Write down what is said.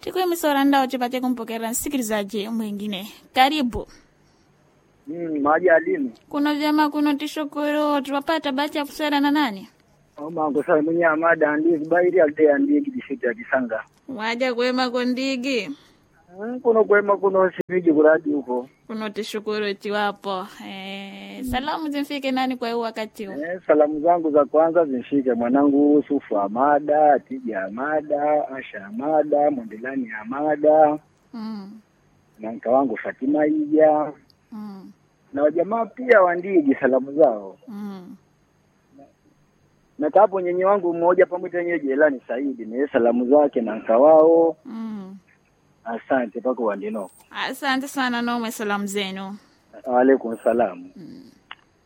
tikuimisora ndao tipate kumpokera msikilizaji mwingine karibu Mm, maji alini kuno vyama kuno tishukuru tuwapata bahati ya kuswera na nani omango sa mwenye amada andi bairi alde andi kidishiti akisanga waja kwema kondigi Mm, kuno kwema kuno sipigi kuradi huko kuno tishukuru tiwapo eh, salamu zimfike nani kwa huu wakati huu eh, salamu zangu za kwanza zimshike mwanangu Sufu Amada, Tija Amada, Asha Amada, Mondelani Amada mm, na mka wangu Fatima Ija mm, na wajamaa pia wandigi salamu zao mm. na kapo nyenye wangu mmoja pamoja nyenye Jelani Saidi ni salamu zake na mka wao. Mm. Asante pako wandinoko. asante sana nomwe salamu zenu Waalaikum salamu. mm.